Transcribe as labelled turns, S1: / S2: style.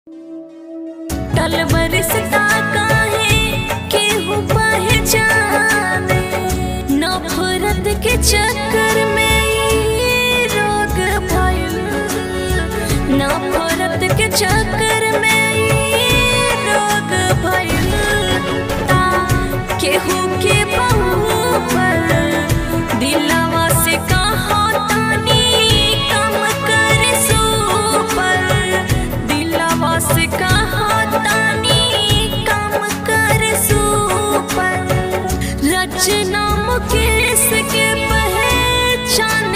S1: टल बरसता काहे केहू पहचाने नफरत के चक्कर में ई रोग भइल नफरत के चक्कर में ई रोग भइल ता केहू के बहू पर दिलवा से कहा तानी कम कर सू पर दिलवा से कहा तानी कम कर सू पर रचना मुकेश के पहचान